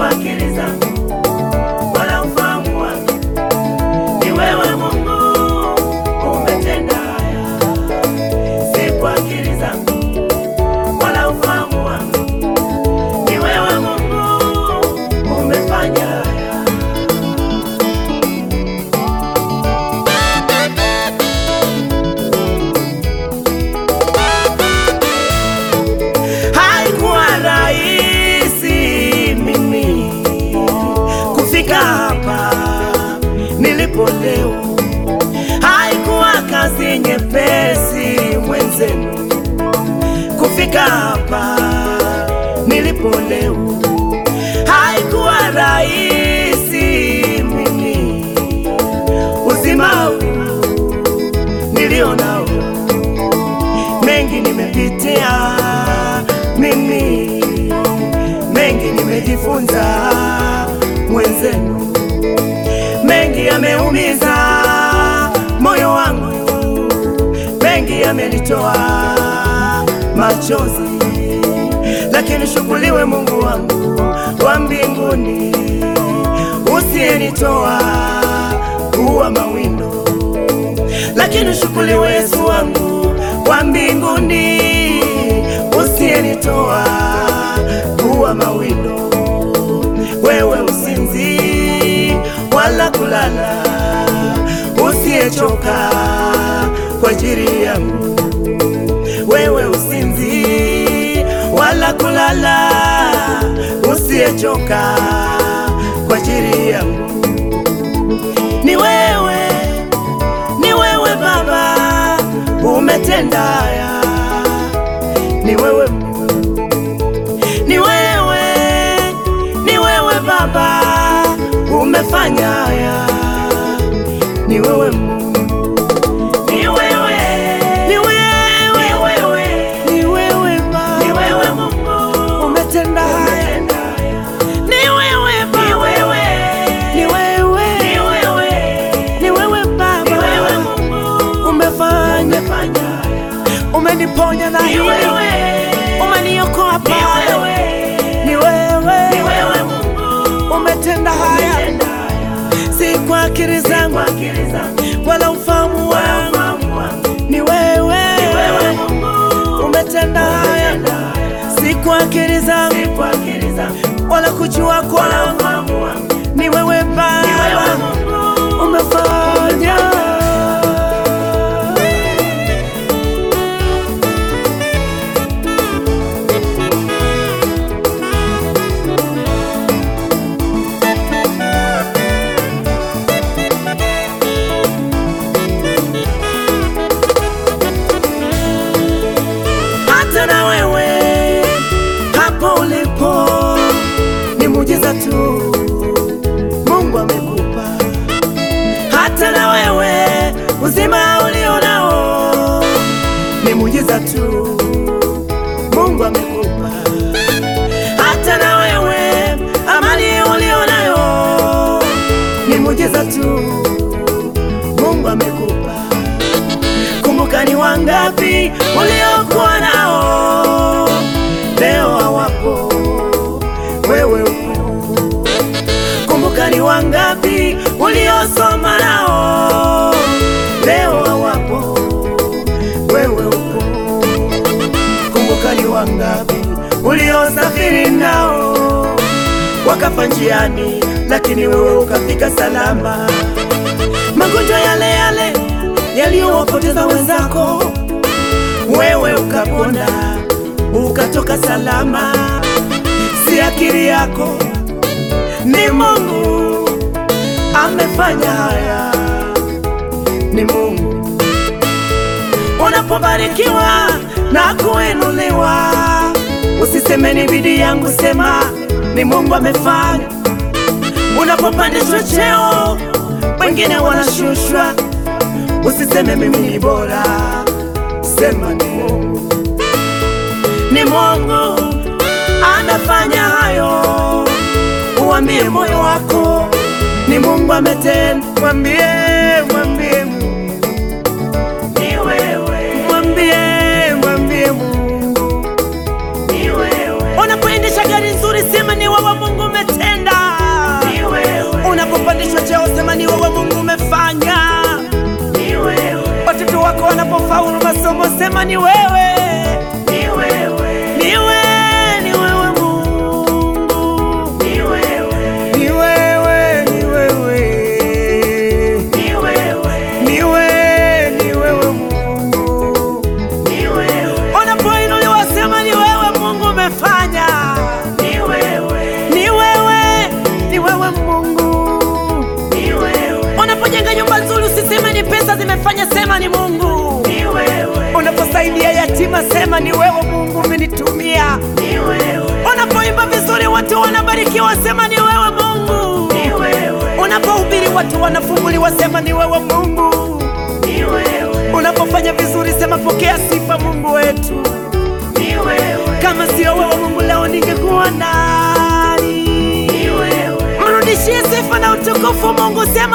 kwa akili zangu wala ufahamu wangu, ni wewe Mungu umetenda haya, si kwa akili zangu wala ufahamu wangu, ni wewe Mungu umefanya haya. Haikuwa rahisi mimi kufika hapa nilipo leo, haikuwa kazi nyepesi mwenzenu kufika hapa nilipo leo, haikuwa rahisi mimi uzima huu nilio nao mengi nimepitia mimi, mengi nimejifunza mwenzenu, mengi yameumiza moyo wangu, mengi yamenitoa machozi, lakini shukuriwe Mungu wangu wa mbinguni usiyenitoa kuwa mawindo lakini shukuriwe Yesu wangu wa mbinguni usiyenitoa kuwa mawindo. Wewe usinzi wala kulala, usiyechoka kwa ajili yangu. Wewe usinzi wala kulala, usiyechoka kwa ajili yangu. Ni wewe ni wewe Baba umetenda haya, ni wewe Mungu. ni wewe, ni wewe Baba umefanya haya, ni wewe Mungu. ni wewe, ni wewe, ni wewe, ni wewe Baba, ni wewe Mungu umetenda haya, ni wewe Baba, ni wewe, ni wewe, ni wewe, ni wewe Baba, ni wewe Mungu umefanya umeniponya na hili, umeniokoa pale, ni wewe, ni wewe Mungu umetenda haya, si kwa akili zangu wala ufahamu wangu, ni wewe, umetenda haya, si kwa akili zangu wala kujua kwangu, ni wewe Baba umefanya hata na wewe hapo ulipo ni muujiza tu Mungu amekupa. Hata na wewe uzima ulio nao ni muujiza tu Mungu amekupa. Hata na wewe amani ulio nayo ni muujiza tu Mungu amekupa. Kumbuka ni wangapi uliokuwa nao leo hawapo, wewe upo. Kumbuka ni wangapi uliosoma nao leo hawapo, wewe upo. Kumbuka ni wangapi uliosafiri nao wakafa njiani, lakini wewe ukafika salama. Magonjwa yale yale yaliyowapoteza wenzako, wewe ukapona, ukatoka salama. Si akili yako, ni Mungu amefanya haya, ni Mungu. Unapobarikiwa na kuinuliwa, usiseme ni bidii yangu, sema ni Mungu amefanya. Unapopandishwa cheo, wengine wanashushwa, usiseme mimi ni bora, sema ni Mungu. Ni Mungu amefanya hayo, uambie moyo wako ni Mungu ametenda. Mwambie, mwambie Mungu ni wewe, mwambie, mwambie Mungu ni wewe. Unapoendesha gari nzuri, sema ni wewe Mungu umetenda umefaulu masomo, sema ni wewe, ni wewe, ni wewe, ni wewe Mungu, ni wewe, ni wewe, ni wewe, ni wewe, ni wewe, ni wewe Mungu. ni wewe, Unapoinuliwa sema ni wewe Mungu umefanya, ni wewe, ni wewe, ni wewe Mungu. ni wewe, Unapojenga nyumba nzuri usiseme ni pesa zimefanya, sema ni Mungu. ni wewe, Unaposaidia yatima sema ni wewe Mungu umenitumia. ni wewe, Unapoimba vizuri watu wanabarikiwa, sema ni wewe Mungu. ni wewe, Unapohubiri watu wanafunguliwa, sema ni wewe Mungu. ni wewe, Unapofanya vizuri, sema pokea sifa Mungu wetu. ni wewe, Kama sio wewe Mungu, leo ningekuwa nani? ni wewe, Mrudishie sifa na utukufu Mungu, sema